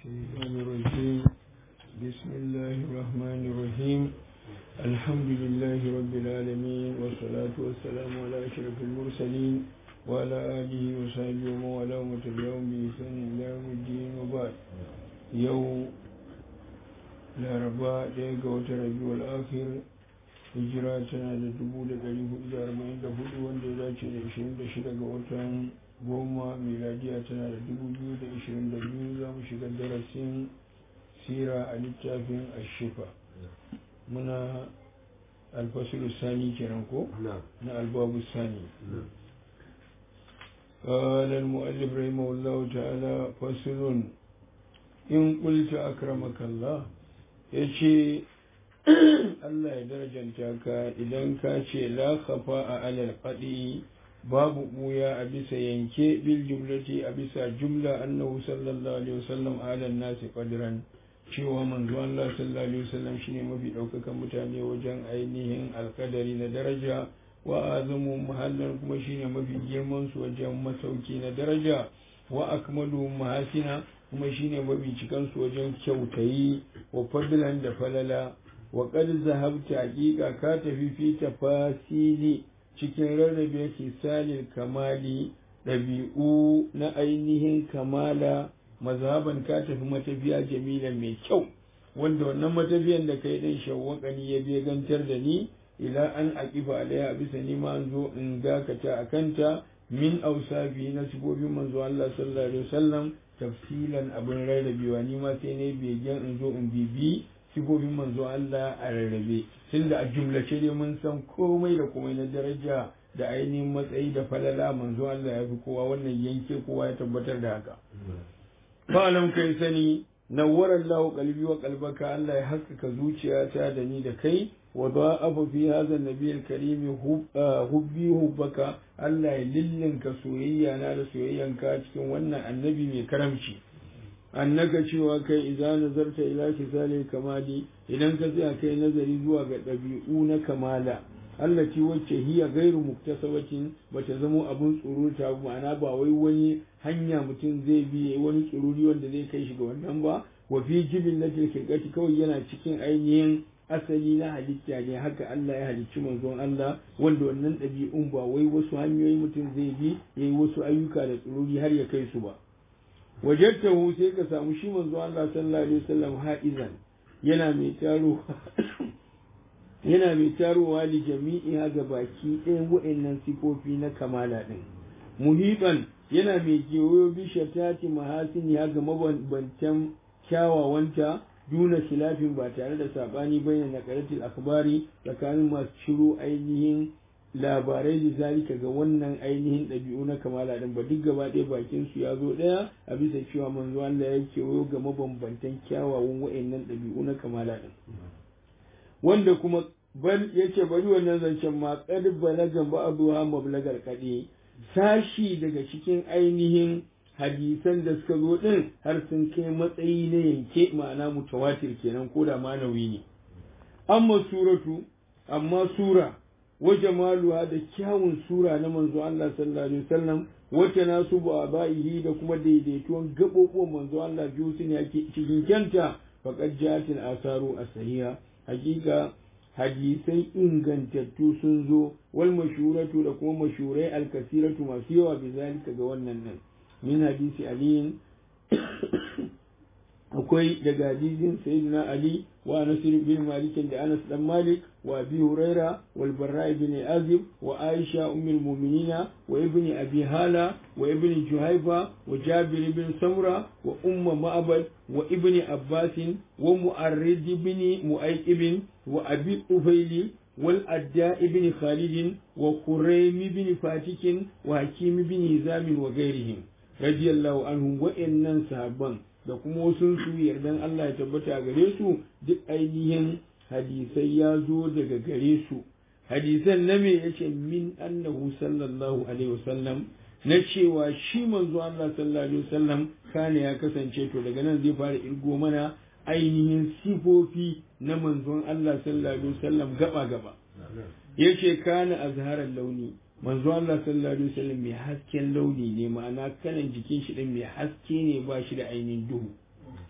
الشيطان الرجيم بسم الله الرحمن الرحيم الحمد لله رب العالمين والصلاة والسلام على أشرف المرسلين وعلى آله وصحبه ومن والاه وتبعهم بإحسان إلى يوم الدين وبعد يوم laraba ɗaya ga watan rabiul akhir hijira tana da dubu da ɗari hudu da arba'in da hudu wanda ya dace da ishirin da shida ga watan goma miladiya tana da dubu biyu da ishirin da biyu za mu shiga darasin sira a littafin ashifa muna alfasilu sani kenan ko na albabu sani قال المؤلف رحمه الله تعالى فصل إن قلت أكرمك الله yace Allah ya darajanta ka idan ka ce la khafa a alal qadi babu buya a bisa yanke bil jumlati a bisa jumla annahu sallallahu alaihi wasallam ala nasi qadran cewa manzo Allah sallallahu alaihi wasallam shine mafi daukakan mutane wajen ainihin alkadari na daraja wa azamu mahallan kuma shine mafi girman su wajen masauki na daraja wa akmalu mahasina kuma shine mafi cikan su wajen kyautayi wa fadlan da falala wa qad zahabta haqiqa ka tafi fi tafasili cikin rarrabe kisalil kamali ɗabi'u na ainihin kamala mazhaban ka tafi matafiya jamila mai kyau wanda wannan matafiyan da kai dan shawwakani ya begantar da ni ila an aqifa alaiha bisa ni ma zo in dakata akanta min ausafi na sifofin manzo Allah sallallahu alaihi wasallam tafsilan abin rarrabewa ni ma sai ne begen in zo in bibi sifofin manzo Allah a rarrabe tunda a jumlace dai mun san komai da komai na daraja da ainihin matsayi da falala manzo Allah ya fi kowa wannan yanke kowa ya tabbatar da haka fa'alam kai sani nawwara Allah qalbi wa qalbaka Allah ya haskaka zuciyata da ni da kai wa da'afa fi hadha an-nabiy al-karim hubbi hubbaka Allah ya lillinka soyayya na da soyayyanka cikin wannan annabi mai karamci annaka cewa kai idan nazarta ila kisali kamali idan ka tsaya kai nazari zuwa ga ɗabi'u na kamala Allah ci wacce hiya gairu muktasabatin bata zamo abun tsuruta ma'ana ba wai wani hanya mutum zai bi wani tsururi wanda zai kai shi ga wannan ba wa fi jibin na tilkirkati kawai yana cikin ainihin asali na halitta ne haka Allah ya halicci manzon Allah wanda wannan ɗabi'un ba wai wasu hanyoyi mutum zai bi yayi wasu ayyuka da tsururi har ya kai su ba wajattahu sai ka samu shi manzo Allah sallallahu alaihi wasallam haizan yana mai taro yana mai tarowa li jami'i ga baki ɗayan wa'annan sifofi na kamala ɗin muhiban yana mai kewayo bi shatati mahasini ga mabambantan kyawawanta duna khilafin ba tare da sabani bayan naqaratil akhbari tsakanin masu ciro ainihin labarai da zalika ga wannan ainihin ɗabi'u na kamala ɗin ba duk gaba ɗaya bakin su ya zo ɗaya a bisa cewa manzo Allah ya kewayo ga mabambantan kyawawan wa'annan ɗabi'u na kamala ɗin wanda kuma bal yake bari wannan zancen ma qad balaga ba'dha mablagar qadi sashi daga cikin ainihin hadisan da suka zo ɗin har sun kai matsayi na yanke ma'ana mutawatir kenan ko da manawi ne amma suratu amma sura wa jamaluha da kyawun sura na manzo Allah sallallahu alaihi wasallam wata nasu ba ba'ihi da kuma daidaituwan gaɓoɓuwan manzo Allah biyu su ne cikin kyanta faqad ja'atil asaru as-sahiha hakika hadisai ingantattu sun zo wal mashuratu da kuma mashurai al-kasiratu masu yawa bizalika ga wannan nan min hadisi aliyin akwai daga hadisin sayyidina ali wa nasir bin malik da anas dan malik wa abi huraira wal barra ibn azib wa aisha ummul mu'minina wa ibni abi hala wa ibni juhaifa wa jabir ibn samra wa umma ma'bad wa ibni abbas wa mu'arrid ibn mu'aykib wa abi ufayli wal adda ibn khalid wa quraym ibn fatikin wa hakim ibn hizam wa ghairihim radiyallahu anhum wa'annan sahabban da kuma wasu su yardan Allah ya tabbata gare su duk ainihin hadisai ya zo daga gare su hadisan na me yace min annahu sallallahu alaihi wasallam na cewa shi manzo Allah sallallahu alaihi wasallam kana ya kasance to daga nan zai fara irgo mana ainihin sifofi na manzon Allah sallallahu alaihi wasallam gaba gaba yace kana azharar launi manzo Allah sallallahu alaihi wasallam mai hasken launi ne ma'ana kalan jikin shi din mai haske ne ba shi da ainihin duhu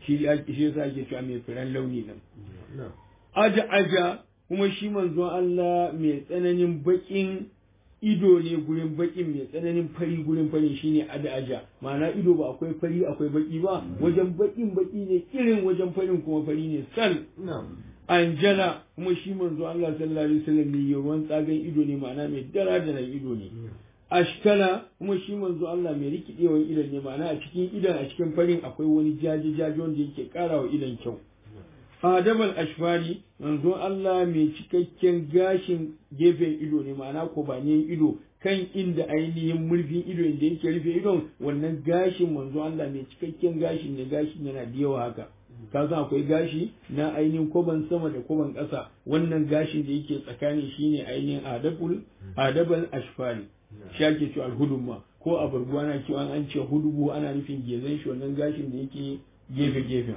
shi shi yasa ake cewa mai firan launi nan aja aja kuma shi manzon Allah mai tsananin bakin ido ne gurin bakin mai tsananin fari gurin fari shine ada aja ma'ana ido ba akwai fari akwai baki ba wajen bakin baki ne irin wajen farin kuma fari ne sal anjala kuma shi manzo Allah sallallahu alaihi wasallam ne yawan tsagan ido ne ma'ana mai dara da ido ne ashkala kuma shi manzo Allah mai rikidewan idon ne ma'ana a cikin idon a cikin farin akwai wani jaji jaji wanda yake karawa idon kyau adabal ashfari manzo Allah mai cikakken gashin gefen ido ne ma'ana kobaniyan ido kan inda ainihin murfin ido inda yake rufe idon wannan gashin manzo Allah mai cikakken gashin ne gashin yana da yawa haka ka san akwai gashi na ainihin koban sama da koban ƙasa wannan gashin da yake tsakani shine ainihin adabul adabal ashfari shi ake cewa alhudumma ko a barguwa na cewa an ce hudubu ana nufin gezan shi wannan gashin da yake gefe gefe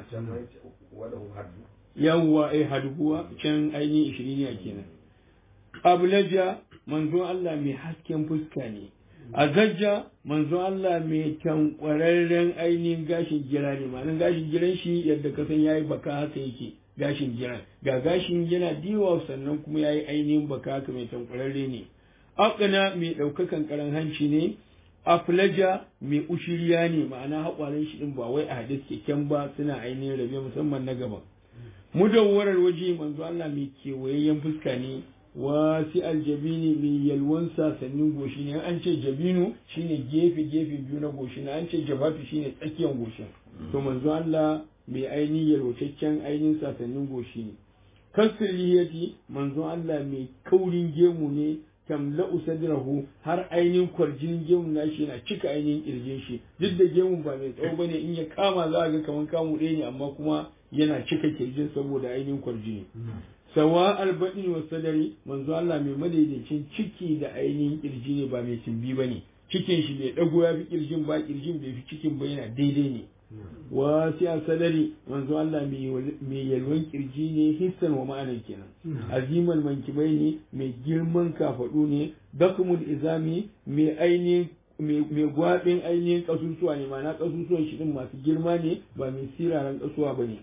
yawwa ai hadubuwa can ainihin ishiriniya kenan abulaja manzo Allah mai hasken fuska ne a zajja manzo Allah mai tankwararren ainihin gashin gira ne ma'anin gashin giran shi yadda ka san yayi baka haka yake gashin giran ga gashin yana diwa sannan kuma yayi ainihin baka haka mai tankwararre ne aqna mai daukakan karan hanci ne aflaja mai ushiriya ne ma'ana haƙwarin shi din ba wai a hadis keken ba suna ainihin rabe musamman na gaban mudawwarar waje manzo Allah mai kewayayyen fuska ne wasi aljabini mai yalwan sasannin goshi ne an ce jabinu shine gefe gefe biyu na goshi ne an ce jabafi shine tsakiyar goshin to manzo Allah mai ainihin yalwataccen ainihin sasannin goshi ne kasir lihiyati manzo Allah mai kaurin gemu ne tamla'u sadrahu har ainihin kwarjinin gemun nashi yana cika ainihin kirjin shi duk da gemun ba mai tsawo bane in ya kama za a ga kaman kamu ɗaya ne amma kuma yana cika kirjin saboda ainihin kwarjini sawa albaɗin wa sadari manzo Allah mai madaidaicin ciki da ainihin kirji ne ba mai timbi ba ne cikin shi bai ɗago ya fi kirjin ba kirjin bai fi cikin ba yana daidai ne wa sai a sadari manzo Allah mai yalwan kirji ne hissan wa ma'anar kenan azimal mankibai ne mai girman kafaɗu ne dakumul izami mai ainihin mai gwaɓin ainihin ƙasusuwa ne ma'ana ƙasusuwan shi ɗin masu girma ne ba mai siraran ƙasuwa ba ne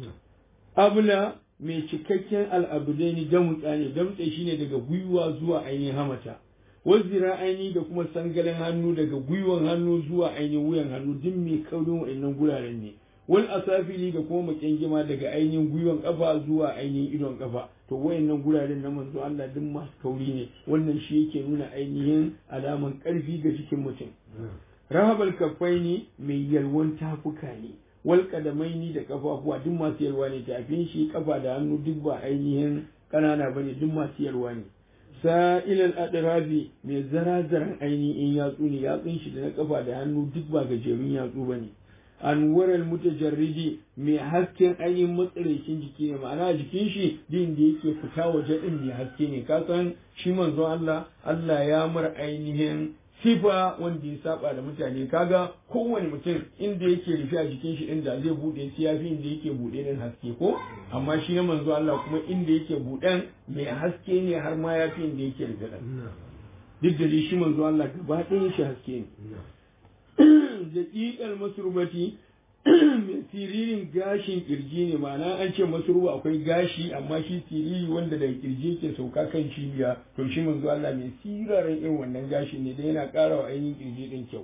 abula mai cikakken al'abudai ne damutsa ne damtse shi ne daga gwiwa zuwa ainihin hamata wazira aini da kuma sangalen hannu daga gwiwan hannu zuwa ainihin wuyan hannu duk mai kaurin wa'annan guraren ne wal asafili da kuma makengima daga ainihin gwiwan kafa zuwa ainihin idon kafa to wayannan guraren na manzo Allah duk masu kauri ne wannan shi yake nuna ainihin alaman karfi ga jikin mutum rahabal kafaini mai yalwan tafuka ne wal kadamaini da kafafuwa duk masu yalwa ne tafin shi kafa da hannu duk ba ainihin kanana bane duk masu yalwa ne sa'ilal adrabi mai zarazaran ainihin yatsu ne yatsun shi da na kafa da hannu duk ba gajerun yatsu bane anwaral mutajarridi mai hasken ainihin matsaraicin jiki ne ma'ana jikin shi din da yake fita waje din mai haske ne ka san shi manzon Allah Allah ya mar ainihin sifa wanda ya saba da mutane kaga kowane mutum inda yake rufe a jikin shi inda zai bude sai yafi inda yake bude din haske ko amma shi na manzo Allah kuma inda yake buden mai haske ne har ma yafi inda yake rufe din duk da shi manzo Allah gaba ɗayan shi haske ne daƙiƙar masurbati mai siririn gashin kirji ne ma'ana an ce masurba akwai gashi amma shi siriri wanda daga kirji ke sauka kan cibiya to shi manzo Allah mai sirarin irin wannan gashi ne da yana ƙara wa ainihin kirji din kyau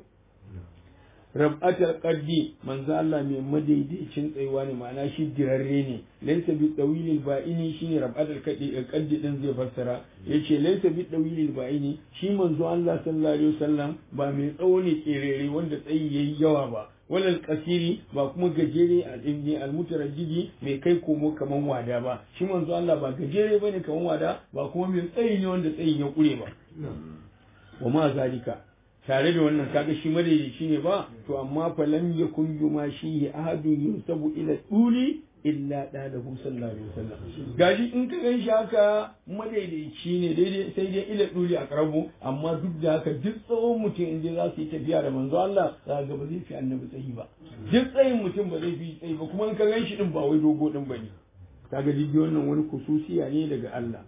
rab'atul qaddi manzo Allah mai madaidaicin tsayuwa ne ma'ana shi dirarre ne laysa bi tawilil ba'ini shine rab'atul qaddi qaddi din zai fassara yace laysa bi tawilil ba'ini shi manzo Allah sallallahu alaihi wasallam ba mai tsawo ne kerere wanda tsayi yayi yawa ba walal kasiri ba kuma gajere a ɗinne almutarajjidi mai kai komo kaman wada ba shi manzo Allah ba gajere bane kaman wada ba kuma mai tsayi ne wanda tsayin ya kure ba wa ma zalika tare da wannan kaga shi madaidaici ne ba to amma fa lam yakun yuma shi ahadun yunsabu ila tuli illa dalahu sallallahu alaihi wasallam gashi in ka gan shi haka madaidaici ne daidai sai dai ila duli a karabu amma duk da haka duk tsawon mutum in za su yi tafiya da manzo Allah za ga ba zai fi annabi tsayi ba duk tsayin mutum ba zai fi tsayi ba kuma in ka gan shi din ba wai dogo din bane kaga duk wannan wani kususiya ne daga Allah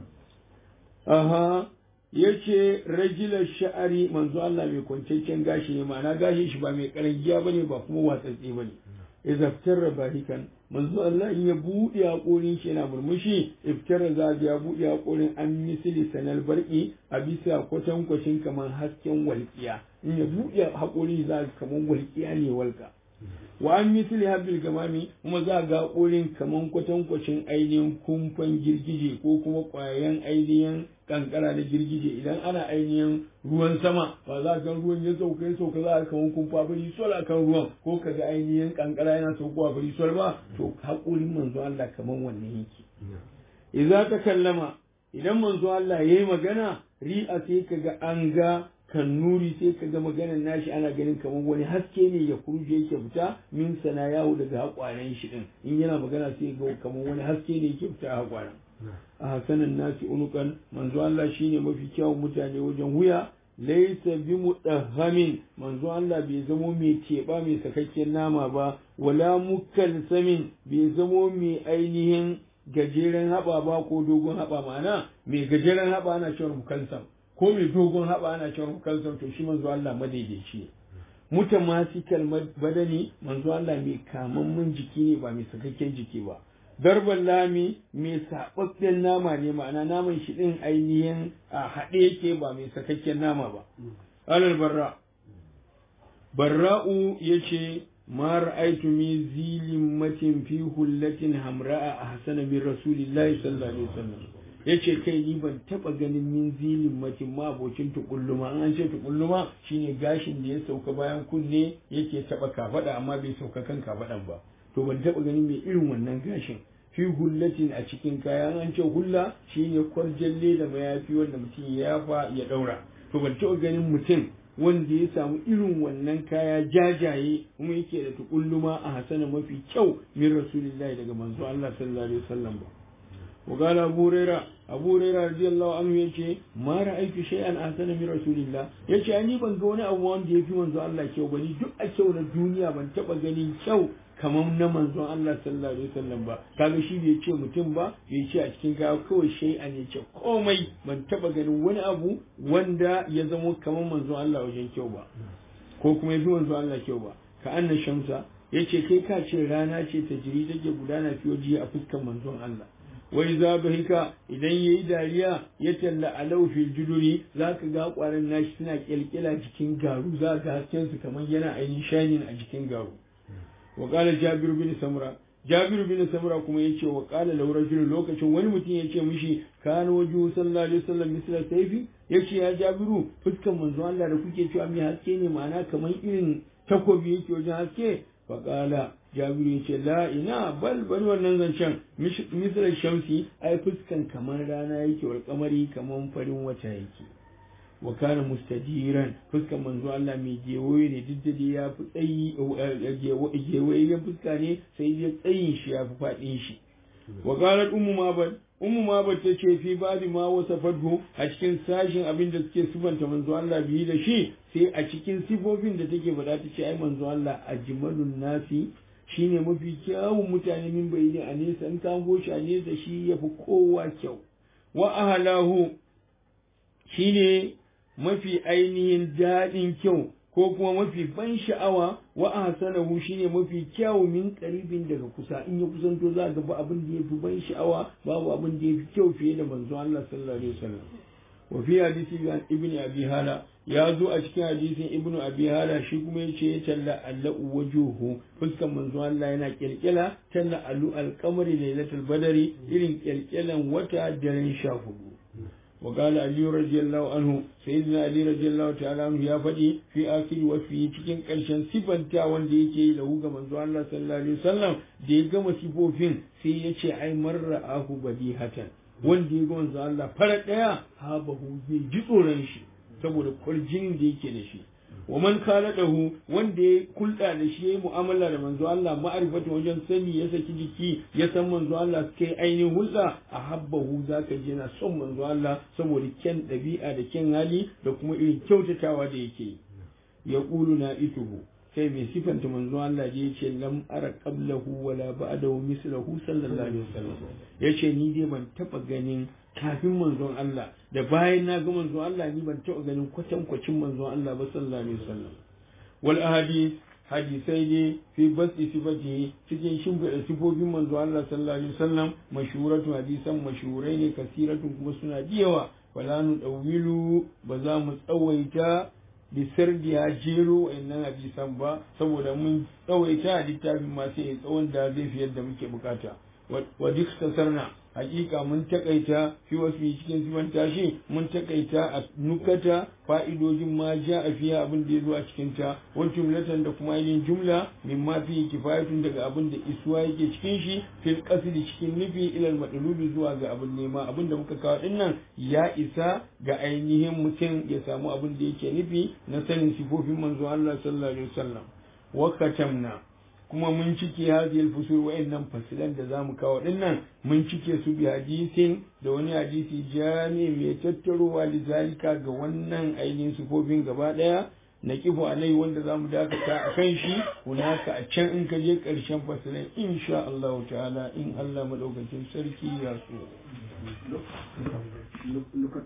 aha yace rajilar sha'ari manzo Allah mai kwanciyar gashi ne ma'ana gashin shi ba mai karangiya bane ba kuma watsatse bane idza iftarra bahikan manzo Allah in ya buɗe haƙorin shi yana murmushi iftarra za ya buɗe haƙorin an misili sanal barki a bisa kwatankwacin kamar hasken walƙiya in ya buɗe haƙorin za kamar walƙiya ne walƙa wa an misali habil gamami kuma za ga ƙorin kaman kwatankwacin ainihin kumfan girgije ko kuma ƙwayan ainihin kankara da girgije idan ana ainihin ruwan sama ba za ga ruwan ya sauka ya sauka za a kaman kumfa bari sol akan ruwan ko ka ga ainihin kankara yana saukowa bari sol ba to haƙorin manzo Allah kaman wannan yake idza ta kallama idan manzo Allah yayi magana ri'a sai ka ga an ga kan nuri sai ka ga maganar nashi ana ganin kamar wani haske ne ya kurje yake fita min sana yawo daga haƙwaren shi din in yana magana sai ga kamar wani haske ne yake fita a haƙwaren a hasanin nasi unukan manzo Allah shine mafi kyawun mutane wajen wuya laisa bi mudahhamin manzo Allah bai zamo mai teɓa mai sakakken nama ba wala mukalsamin bai zamo mai ainihin gajeren haɓa ba ko dogon haɓa ma'ana mai gajeren haɓa ana cewa mukalsam ko mai dogon haɓa ana cewa mukalsam to shi manzo Allah madaidaici ne mutamasikal badani manzo Allah mai kamammun jiki ne ba mai sakakken jiki ba darban lami mai saɓaɓɓen nama ne ma'ana naman shi ɗin ainihin a haɗe yake ba mai sakakken nama ba alal barra barra'u yace ma ra'aytu min zilin matin fi hullatin hamra'a ahsana min rasulillahi sallallahu alaihi wasallam yace kai ni ban taba ganin min zilin matin ma abokin tukulluma an ce tukulluma shine gashin da ya sauka bayan kunne yake taba kafada amma bai sauka kan kafadan ba to ban taba ganin mai irin wannan gashin fi hullatin a cikin kaya an ce hulla shine kwarjalle da mayafi wanda mutum ya yafa ya daura to ban taba ganin mutum wanda ya samu irin wannan kaya jajaye kuma yake da tukulluma a hasana mafi kyau min rasulillahi daga manzo Allah sallallahu alaihi wasallam ba وقال أبو هريرة أبو هريرة رضي الله عنه يجي ما رأيت شيئا أحسن من رسول الله يجي أني بن قونا أوان دي في منزو الله كيو بني دو أكيو الدنيا بن تبا غني كيو kamar na manzon Allah sallallahu alaihi wasallam ba kaga shi bai ce mutum ba bai ce a cikin kaya kawai shay'an ya ce komai ban taba ganin wani abu wanda ya zamo kamar manzon Allah wajen kyau ba ko kuma yafi manzon Allah kyau ba ka anna shamsa yace kai ka ce rana ce ta jiri take gudana fiyoji a fuskar manzon Allah wai za hika idan ya yi dariya ya talla alau fil juduri za ka ga kwanan nashi suna kyalkyala jikin garu za ga hasken su kamar yana ainihin shanin a jikin garu wa qala jabir bin samra jabir bin samra kuma yace wa qala law rajul lokacin wani mutum yace mishi kana waju sallallahu alaihi wasallam misla sayfi yace ya jabiru fuskan manzo Allah da kuke cewa mai haske ne ma'ana kamar irin takobi yake wajen haske faƙala jabiru ya ce la ina bal bari wannan zancen misal shamsi ai fuskan kamar rana yake wal kamari kamar farin wata yake wa kana mustajiran fuskan manzo Allah mai gewaye ne duk da ya fi tsayi gewaye fuska ne sai ya tsayin shi ya fi faɗin shi wa qalat ummu mabad ummu mabad ta ce fi ba'di ma wasafadhu a cikin sashin abin da suke sifanta manzo Allah biyi da shi sai a cikin sifofin da take faɗa ta ce ai manzo Allah ajmalun nasi shine mafi kyawun mutane min bayani a nesa in ka goshi a nesa shi yafi kowa kyau wa ahlahu shine mafi ainihin daɗin kyau ko kuma mafi ban sha'awa wa ahsanahu shine mafi kyawu min qaribin daga kusa in ya kusanto za ga ba abin da yafi ban sha'awa babu abin da yafi kyau fiye da manzo Allah sallallahu alaihi wasallam wa fi hadisi ibn abi hala ya zo a cikin hadisin ibnu abi hala shi kuma yace ya talla allahu wajuhu fuskan manzo Allah yana kirkila talla alu alqamari lailatul badari irin kirkilan wata daren sha hudu وقال علي رضي الله عنه سيدنا علي رضي الله تعالى عنه يا فدي في آخر وفي cikin ƙarshen sifanta wanda yake yi lahu ga manzo Allah sallallahu alaihi wasallam da ya gama sifofin sai ya ce ai marra ahu badihatan wanda ya ga manzo Allah fara daya habahu zai ji tsoron shi saboda kwarjinin da yake da shi wa man dahu wanda ya kulɗa da shi yayi mu'amala da manzo Allah ma'arifatu wajen sani ya saki jiki ya san manzo Allah suka yi ainihin hulɗa a habbahu zaka je na son manzo Allah saboda kyan ɗabi'a da kyan hali da kuma irin kyautatawa da yake ya ƙulu na ituhu sai mai sifanta manzo Allah ya ce lam ara qablahu wala ba'dahu mislahu sallallahu alaihi wasallam yace ni dai ban taba ganin kafin manzon Allah da bayan na ga manzon Allah ni ban taɓa ganin kwatankwacin manzon Allah ba sallallahu alaihi wasallam wal ahadith hadisai ne fi basi sifati cikin shimfiɗa sifofin manzo Allah sallallahu alaihi wasallam mashhuratu hadisan mashhurai ne kasiratun kuma suna da yawa wala nu dawilu ba za mu tsawaita bisar da ya jero wa'annan hadisan ba saboda mun tsawaita a littafin ma sai tsawon da zai fi yadda muke bukata wa duk tasarna hakika mun takaita fi wasu cikin siman tashi mun takaita a nukata fa'idojin ma ja a fiya abin da ya zo a cikin ta wani jumlatan da kuma ainihin jumla min ma fi kifayatun daga abin da isuwa yake cikin shi fil qasdi cikin nufi ilal madlubi zuwa ga abin nema abin da muka kawo din nan ya isa ga ainihin mutum ya samu abin da yake nufi na sanin sifofin manzo Allah sallallahu alaihi wasallam wa katamna kuma mun cike hadiyar fusul wa'annan fasilan da zamu kawo dinnan mun cike su bi hadisin da wani hadisi jami mai tattarowa lizalika ga wannan ainihin sufofin gaba daya na kifu alai wanda zamu dakata a kan shi hunaka a can in ka je karshen fasilan insha Allah ta'ala in Allah madaukakin sarki ya so